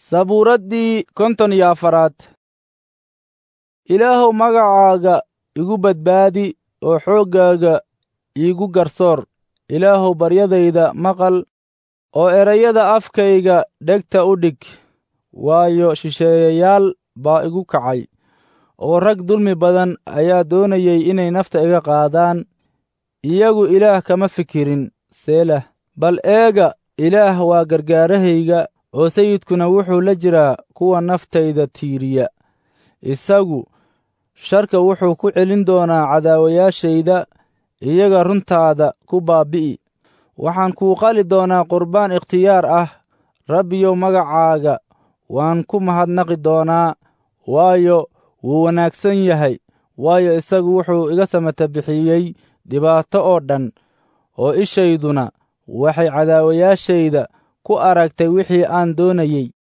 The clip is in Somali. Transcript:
sabuuraddii konton iyo afaraad ilaahow magacaaga igu badbaadi oo xooggaaga iigu garsoor ilaahow baryadayda maqal oo erayada afkayga dhegta u dhig waayo shisheeyayaal baa igu kacay oo rag dulmi badan ayaa doonayay inay nafta iga qaadaan iyagu ilaah kama fikirin seelah bal eega ilaah waa gargaarahayga oo sayidkuna wuxuu la jiraa kuwa naftayda tiiriya isagu sharka wuxuu ku celin doonaa cadaawayaashayda iyaga runtaada ku baabbi'i waxaan kuu qali doonaa qurbaan ikhtiyaar ah rabbiyow magacaaga waan ku mahadnaqi doonaa waayo wuu wanaagsan yahay waayo isagu wuxuu iga samata bixiyey dhibaato oo dhan oo ishayduna waxay cadaawayaashayda ku aragtay wixii aan doonayey